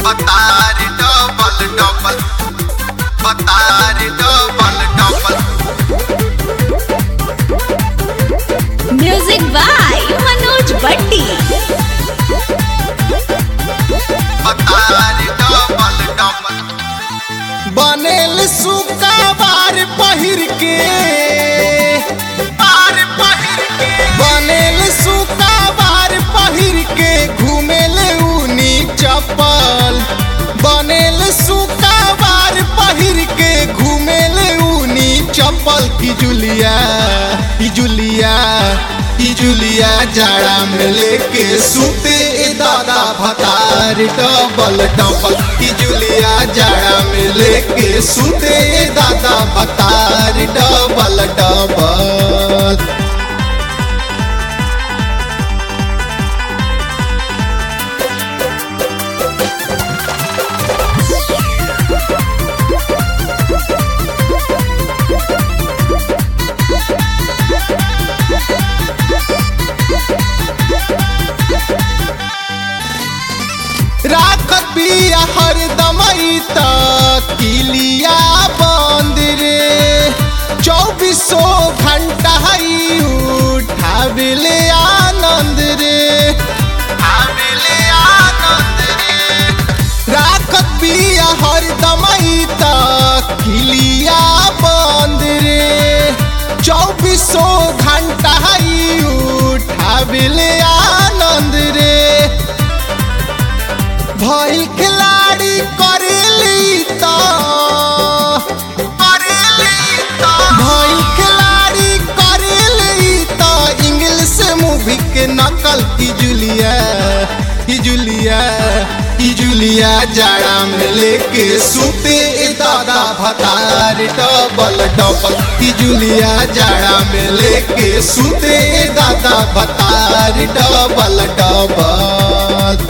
बतारी double double बतारी double double music by Manoj बट्टी बतारी डबल डबल बनेल सुकाबार पहिर के बार पहिर के बनेल सुकाबार पहिर के घूमेल ऊनी चप्पल बनेल सुकाबार पहिर के घूमेल ऊनी चप्पल की जुलिया की जुलिया की जुलिया जाड़ा में लेके सूते ए दादा भतार डबल डबल की जुलिया जाड़ा में लेके सूते ए दादा भतार डबल डबल राखत बिया हरदम त किलिया बंद रे चौबीसो घंटा ही उठाविले आनंद रे आविले आनंद रे राखत बिया हरदम त किलिया बंद रे चौबीसो घंटा ही उठाविले आनंद रे भइल खिलाड़ी करेली त करेली तो भइल खिलाड़ी करेली त इंग्लिश मूवी के नकल की जुलिया की जुलिया की जुलिया जाड़ा में लेके सूते ए दादा भतार डबल डबल की जुलिया जाड़ा में लेके सूते ए दादा भतार डबल डबल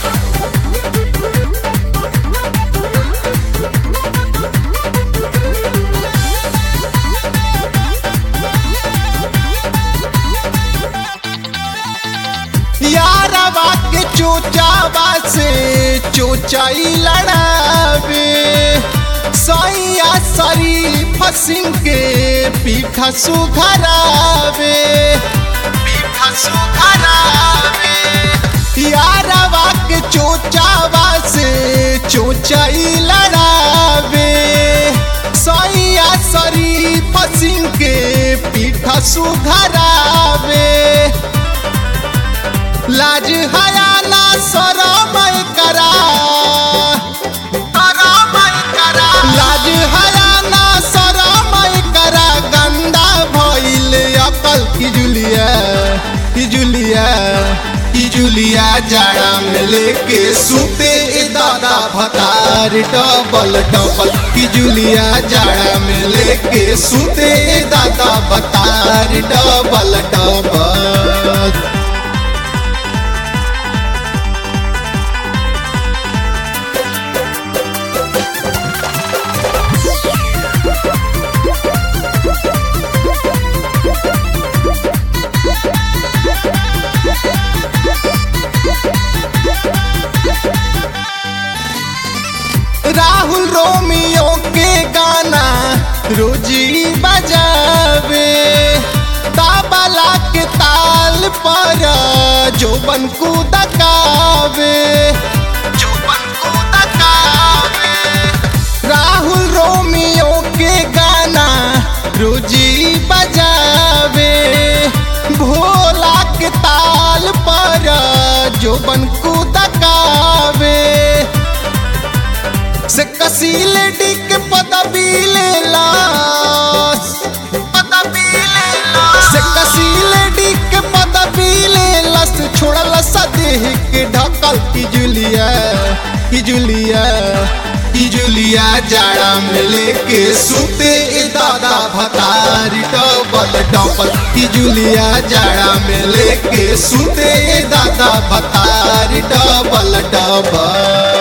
यारवा के चोचावा से चोचाई लड़ावे सैया शरीफ सिंह के पीठा सुघरावे पीठा सुखरावे यारवा के चोचावा से चोचाई लड़ावे सैया शरीफ सिंह के पीठा सुघरावे लाज हयाना शरम करा करमई करा लाज हयाना शरम करा गंदा भइल अकल की जुलिया की जुलिया की जुलिया जाड़ा में लेके सूते ए दादा भतार डबल डबल की जुलिया जाड़ा में लेके सूते ए दादा भतार डबल डबल राहुल रोमियो के गाना रोजी बजावे ताबला के ताल पर जोबन को दकावे चुपन को तकावे राहुल रोमियो के गाना रोजी बजावे भोला के ताल पर जोबन को दकावे से कसील डिक पदवी ले लास पदवी ले लो से कसील डिक पदवी ले लस छोड़ल सदेह के ढकल की जुलिया की जुलिया की जुलिया जाड़ा में लेके सूते ए दादा भतारी डबल डबल की जुलिया जाड़ा में लेके सूते ए दादा भतारी डबल डबल